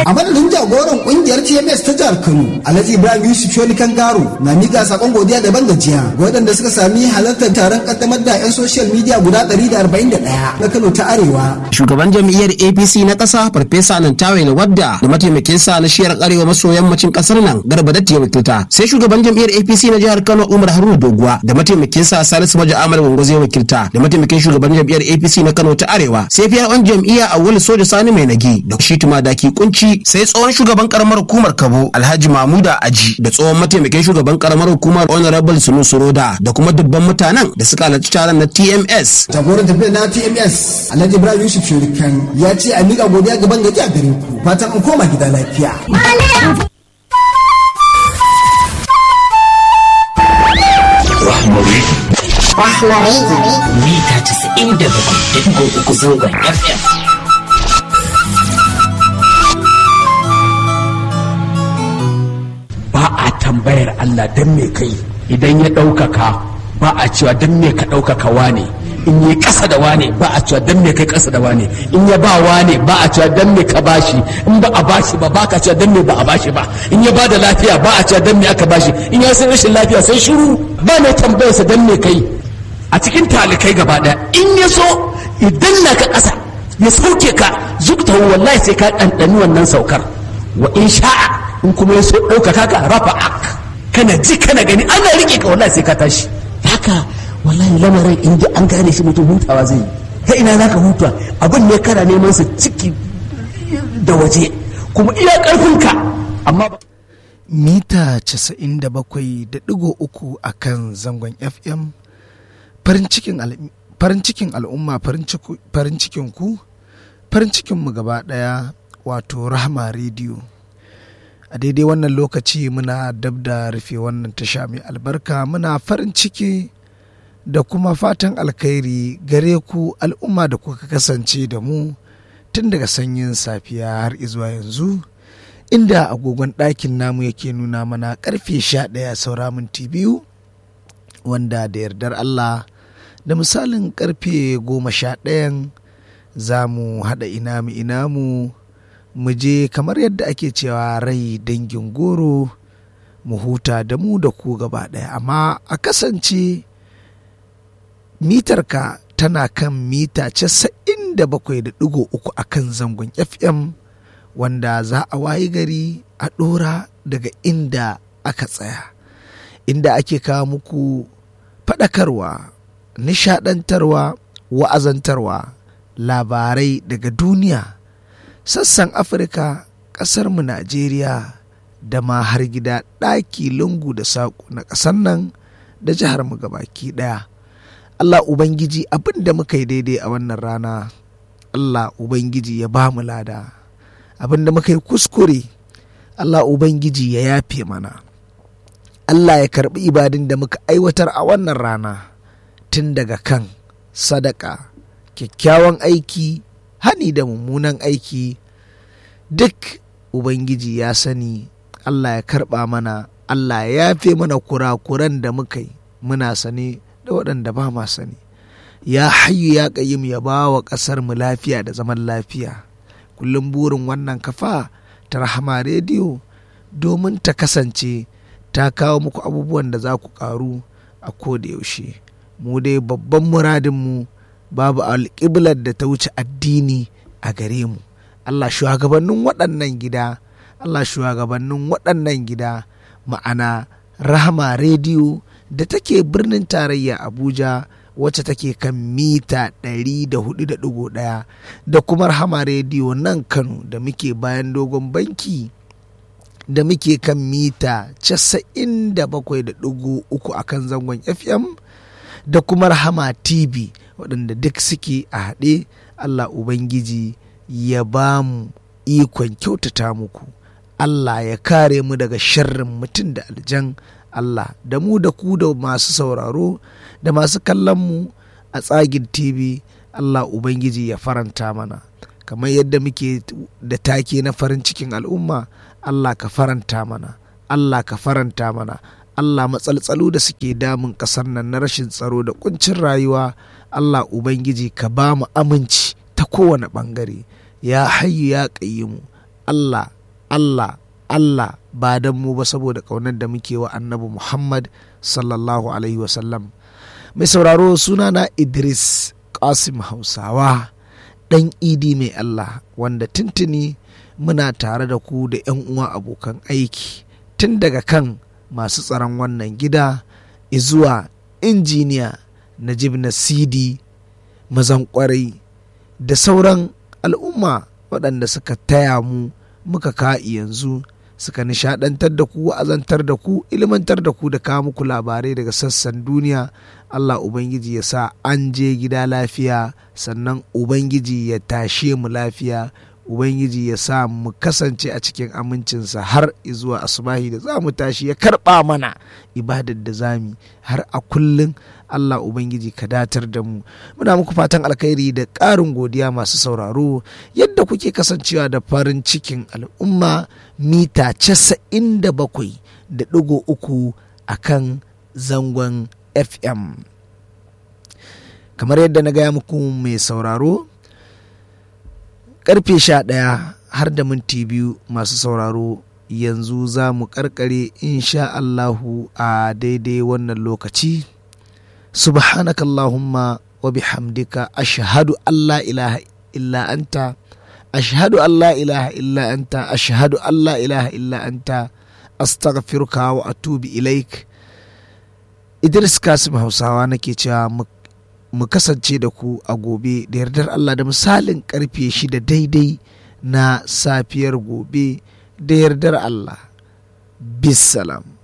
a madadin jagoran kungiyar tms ta jihar kano alhaji ibrahim yusuf shoni kangaro na miƙa sakon godiya daban gajiya ga waɗanda suka sami halartar taron kaddamar da 'yan social media guda 141 na kano ta arewa shugaban jam'iyyar apc na ƙasa farfesa nantawe na wadda da mataimakinsa na shiyar arewa maso yammacin ƙasar nan garba datti ya wakilta sai shugaban jam'iyyar apc na jihar kano umar haruna doguwa da mataimakinsa salisu maja amal gwangwazo ya wakilta da mataimakin shugaban jam'iyyar apc na kano ta arewa sai fiya on jam'iyya awul soja sani mai nagi da shi daki kunci sai tsohon shugaban karamar hukumar kabo alhaji mahmuda aji da tsohon mataimakin shugaban karamar hukumar honorable sunu suroda da kuma dubban mutanen da suka halarci taron na tms jagoran tafiyar na tms alhaji ibrahim yusuf shirikan ya ce a miƙa godiya gaban gaji a gare ku fatan an koma gida lafiya Rahmari. Rahmari. Mita casa'in da bakwai da uku zangon FM. Ba a tambayar Allah don me kai idan ya ɗaukaka ba a cewa don me ka ɗaukaka wane in yi ƙasa da wane ba a cewa don me kai ƙasa da wane in ya ba wane ba a cewa don me ka bashi in ba a bashi ba ba ka cewa don me ba a bashi ba in ya ba da lafiya ba a cewa don me aka bashi in ya san rashin lafiya sai shiru ba mai tambayarsa don me kai a cikin talikai gaba ɗaya in ya so idan na ka ƙasa ya sauke ka zukta wallahi sai ka ɗanɗani wannan saukar wa in sha'a in kuma ya so ɗaukaka ka rafa ak kana ji kana gani ana riƙe ka wallahi sai ka tashi haka wallahi lamarin in ji an gane shi mutum hutawa zai yi ta ina za ka huta abin ne kana neman su ciki da waje kuma iya ƙarfinka amma ba mita 97.3 a kan zangon fm farin cikin al'umma farin cikin ku farin cikinmu gaba daya wato rahama rediyo a daidai wannan lokaci muna dab da rufe wannan tasha mai albarka muna farin ciki da kuma fatan alkhairi gare ku al'umma da kuka kasance da mu tun daga sanyin safiya har izuwa yanzu inda agogon ɗakin namu yake nuna mana karfe sha ɗaya saura minti biyu wanda da yardar Allah da misalin karfe goma sha ɗayan za mu haɗa inamu inamu mu je kamar yadda ake cewa rai dangin goro mu huta da mu da ku gaba ɗaya amma a kasance mitarka tana kan mita casa'in da bakwai da ɗigo uku a kan zangon fm wanda za a wayi gari a ɗora daga inda aka tsaya inda ake kawo muku faɗakarwa nishaɗantarwa wa'azantarwa labarai daga duniya sassan afirka ƙasarmu najeriya da ma har gida ɗaki lungu da saƙo na ƙasar nan da jihar mu gabaki ɗaya allah ubangiji abin da muka yi daidai a wannan rana allah ubangiji ya ba mu lada abin da muka yi kuskure allah ubangiji ya yafe mana allah ya karɓi ibadin da muka aiwatar a wannan rana tun daga kan sadaka kyakkyawan aiki hani da mummunan aiki duk ubangiji ya sani allah ya karba mana allah ya yafe mana kurakuran da muka yi muna sane da waɗanda ba ma sani ya hayu ya ƙayyim ya ba wa ƙasar mu lafiya da zaman lafiya kullum burin wannan kafa ta rahama rediyo domin ta kasance ta kawo muku abubuwan da za ku ƙaru a koda yaushe mu dai babban muradinmu babu alƙiblar da ta wuce addini a gare mu Allah shugabannin waɗannan gida Allah shugabannin waɗannan gida ma'ana rahama rediyo da take birnin tarayya Abuja wacce take kan mita 104.1 da kuma rahama rediyo nan Kano da muke bayan dogon banki da muke kan mita 97.3 a kan zangon FM da kuma rahama TV waɗanda duk suke a haɗe Allah Ubangiji ya ba mu ikon kyautata muku Allah ya kare mu daga sharrin mutum da aljan Allah da mu da ku da masu sauraro da masu kallon mu a tsagin TV Allah Ubangiji ya faranta mana kamar yadda muke da take na farin cikin al'umma Allah ka faranta mana Allah ka faranta mana Allah matsaltsalu da suke damun ƙasar nan na rashin tsaro da kuncin rayuwa Allah Ubangiji ka ba mu aminci ta kowane ɓangare ya hayyu ya mu Allah Allah Allah ba don mu ba saboda ƙaunar da muke wa annabi Muhammad sallallahu alaihi wasallam mai sauraro sunana Idris Qasim Hausawa ɗan idi mai Allah wanda tuntuni muna tare da ku da 'yan uwa abokan aiki tun daga kan masu tsaron wannan gida izuwa injiniya Najib Nasidi mazan kwarai da sauran al'umma waɗanda suka taya mu muka ka yanzu suka nishadantar da ku wa'azantar da ku ilmantar da ku da kawo muku labarai daga sassan duniya Allah Ubangiji ya sa an je gida lafiya sannan Ubangiji ya tashe mu lafiya Ubangiji ya sa mu kasance a cikin amincinsa har zuwa asubahi da za mu tashi ya karɓa mana ibadar da zami har a kullum Allah Ubangiji ka datar da mu muna muku fatan alkhairi da ƙarin godiya masu sauraro yadda kuke kasancewa da farin cikin al'umma mita casa'in da bakwai da ɗigo uku a kan zangon FM kamar yadda na gaya muku mai sauraro karfe sha ɗaya har da minti biyu masu sauraro yanzu za mu karkare insha Allahu a daidai wannan lokaci subhanaka Allahumma wa bihamdika ashhadu an la ilaha illa anta ashhadu an la ilaha illa anta ashhadu an la ilaha illa anta astaghfiruka wa atubu ilaik Idris Kasim Hausawa nake cewa mu kasance da ku a gobe da yardar Allah da misalin karfe shida daidai na safiyar gobe da yardar Allah bisalam